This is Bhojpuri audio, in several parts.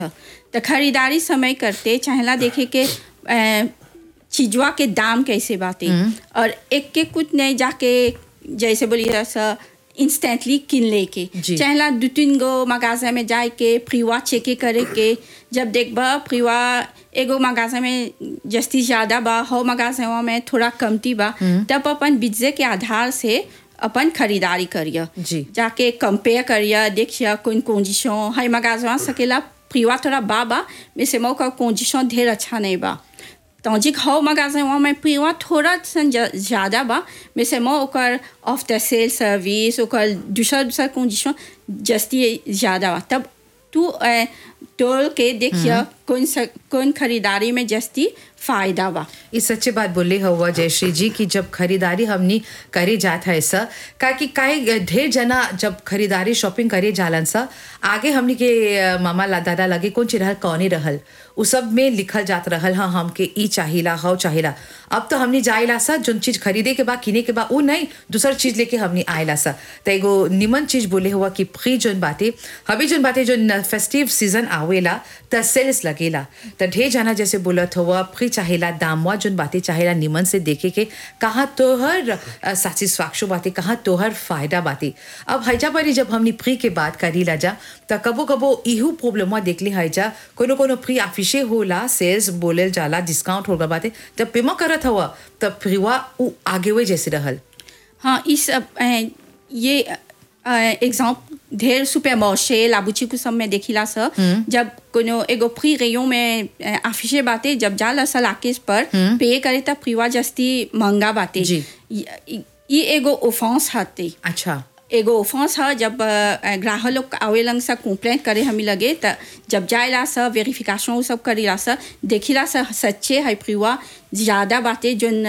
तो खरीदारी समय करते चाहेला देखे के अ, चीजवा के दाम कैसे बाटे और एक के कुछ नहीं जाके जैसे बोलिए सा इंस्टेंटली किन लेके जी। चाहेला दो तीन गो मगाजा में जाए के फ्रीवा चेके करे के जब देखबा फ्रीवा एगो मगाजा में जस्ती ज्यादा बा हो मगाजा में थोड़ा कमती बा तब अपन बिजे के आधार से अपन खरीदारी करिए जी। जाके कंपेयर करिए देखिए कौन कंडीशन है मगाजवा सकेला प्रिवा थोड़ा बा बा में से मौका कंडीशन ढेर अच्छा नहीं बा तौजिक हो मगाजवा में प्रिवा थोड़ा सन ज- ज्यादा बा में से मो ओकर आफ्टर सेल सर्विस ओकर दूसरा दूसरा कंडीशन जस्ती ज्यादा बा तब तू अ, तोल के देखिए कौन सा कौन खरीदारी में जस्ती फायदा बा ये सच्ची बात बोले हुआ जयश्री जी कि जब खरीदारी हमनी करे जात है ऐसा का कि काहे ढेर जना जब खरीदारी शॉपिंग करे जालन सा आगे हमनी के अ, मामा ला दादा लगे कौन चीज रहल कौने रहल उ सब में लिखल जात रहल हाँ हमके ई चाहिला हव चाहिला अब तो हमनी जाइला सा जोन चीज खरीदे के बा किने के बा उ नहीं दूसर चीज लेके हमनी आइला सा त एगो निमन चीज बोले हुआ कि फ्री जोन बाते हबी जोन बाते जोन फेस्टिव सीजन आवेला त सेल्स लगेला त ढेर जाना जैसे बोलत हुआ फ्री चाहेला दामवा जोन बातें चाहेला निमन से देखे के कहाँ तोहर सेटिस्फैक्शन बातें कहाँ तोहर फायदा बातें अब हैजा परी जब हमनी फ्री के बात करी ला जा त कबो कबो इहू प्रॉब्लम देख ली हैजा कोनो कोनो फ्री ऑफिसे होला सेल्स बोलेल जाला डिस्काउंट होगा बातें जब पेमा करत हुआ तब फ्रीवा उ आगे वे जैसे रहल हाँ इस अ, अ, ये एग्जाम्पल ढेर सुपर मार्शे लाबुची को सब में देखिला स जब कोनो एगो फ्री रेयो में आफिशे बाते जब जाला सा लाकेस पर पे करे तब फ्रीवा जस्ती महंगा बाते जी। ये ये एगो ओफेंस हते अच्छा एगो ओफेंस है जब अ, ग्राहक लोग आवेलन सा कंप्लेंट करे हमी लगे त जब जाएला सा वेरिफिकेशन उ सब करेला सा देखिला सा सच्चे है प्रिवा ज्यादा बातें जोन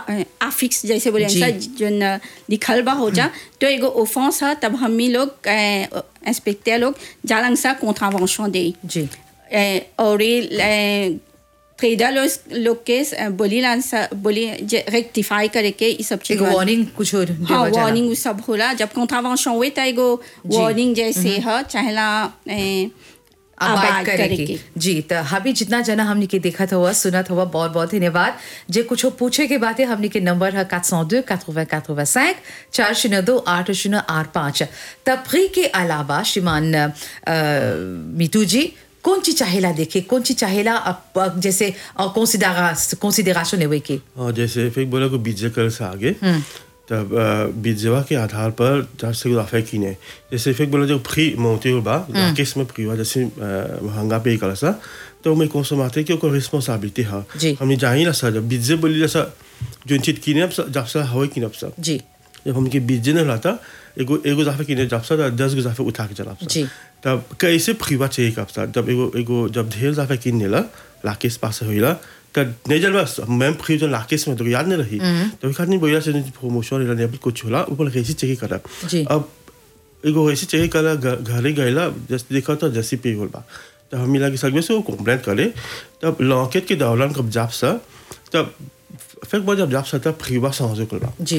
आफिक्स जैसे बोले जी। सा जोन लिखल बा हो जा तो एगो ओफेंस है तब हमी लोग इंस्पेक्टर लोग जालंग सा कॉन्ट्रावेंशन दे जी ए, और ये ट्रेडर लोग लोग के अ, बोली ला सा बोली रेक्टिफाई करे के ई सब चीज एगो वार्निंग कुछ और हाँ देवल जाला। वार्निंग उ सब होला जब कॉन्ट्रावेंशन हुए त एगो वार्निंग जैसे है चाहेला ए, आबाद करे के जी तो हबी जितना जना हमने के देखत हुआ सुनत हुआ बहुत बहुत धन्यवाद जे कुछ पूछे के बातें हमने के नंबर है 402 80 85 चार शून्य दो आठ शून्य आठ पाँच तफरी के अलावा श्रीमान अ, मीतू जी कौन चीज चाहेला देखे कौन चीज चाहेला अप- अ, जैसे कंसिडरेशन लेवे के और जैसे फिर बोला को बीजे कर से आगे तब अ, बीजेवा के आधार पर जब से गुदाफे की ने जैसे फिर बोला जो फ्री मोते हो बा केस में फ्री हुआ जैसे अ, महंगा पे कर सा तो मैं कौन सा माते कि ओकर रिस्पांसिबिलिटी है जी। हमने जानी ला सा जब बीजे बोली ला सा जो चीज की ने जब सा हवा की ने सा जी जब हमके बीजे ने लाता एगो एगो जाफे की ने जब सा तो दस गो जाफे उठा के चला सा जी। तब कैसे फ्रीवा चाहिए कब सा जब एगो एगो जब ढेर जाफे की ने ला लाकेस पास होइला तब नहीं जल बस मैं फ्री जो लाकेस में तो याद नहीं रही तो एक आदमी बोला से प्रमोशन इला ने कुछ होला ऊपर कैसे चाहिए करा जी। अब एगो ऐसे चाहिए करा घ- घरे गईला जैसे देखा तो जैसे पे होल बा तब हम मिला के सर्वे से वो कंप्लेंट करे तब लॉकेट के दौरान कब जाप सा तब फिर बाद जब जाप सा तब फ्रीवा समझो कल बा जी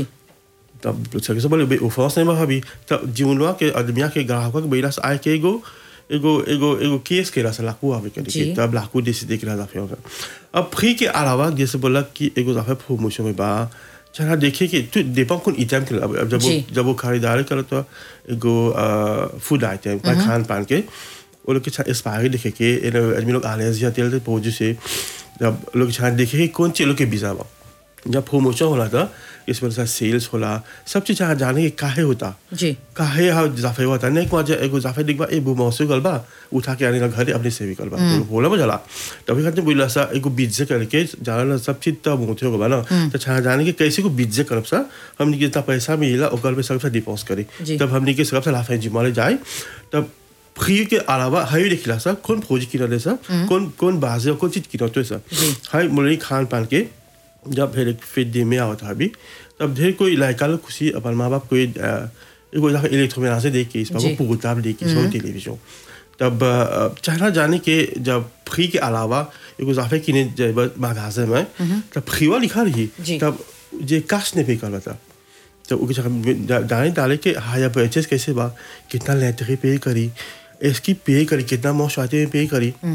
तब सके से बोले बे ओफेंस नहीं भाभी तब जीवनवा के आदमिया के ग्राहक के बैला से आए के एगो एगो एगो एगो केस के रहा लाकू आवे के जी। तब लाकू देसी देख रहा था फिर अब फ्री के अलावा जैसे बोला कि एगो दफे प्रमोशन में बा चला देखिए कि तू देपा कौन आइटम के अब अब जब वो जी। जब वो खरीदारी करे तो एगो फूड आइटम खान पान के वो लोग के छा एक्सपायरी देखे के ये लोग आदमी लोग आने से तेल से पहुंचे से जब लोग छा देखे कि कौन चीज लोग के बीजा बा जब प्रमोशन होला था इस वजह से सेल्स होला सब चीज यहाँ जाने के काहे होता जी काहे हा जाफे होता नहीं को एगो जाफे दिखबा ए बु मौसू गलबा उठा के आने घर अपने से भी गलबा तो बोला बजला तभी कहते बोला सा एगो बीज करके जाना ना सब चीज तब होते होगा ना तो छा जाने के कैसे को बीज करब सा हमने कितना पैसा मिला ओकर पे सबसे डिपोज करे जी। तब हमने के सबसे लाफे जिमाले जाए तब फ्री के अलावा हाई देखिला सा कौन फौजी किना सा कौन कौन बाजे कौन चीज किना तो सा हाई मुरली खान पान के जब फिर एक फिर दिन में आवता अभी तब ढेर कोई लायका लोग खुशी अपन माँ बाप कोई अ, एगो जगह इलेक्ट्रोमेना से देख के इस जी। पर पुगताब देख के इसमें टेलीविजन तब अ, चाहना जाने के जब फ्री के अलावा एगो जाफे किने जब मगाजे में तब फ्रीवा लिखा रही जी। तब जे काश ने पे कर था तो उनके जगह डाले डाले के हाया परचेस कैसे बा कितना लेटरी पे करी इसकी पे करी कितना मोश आते पे करी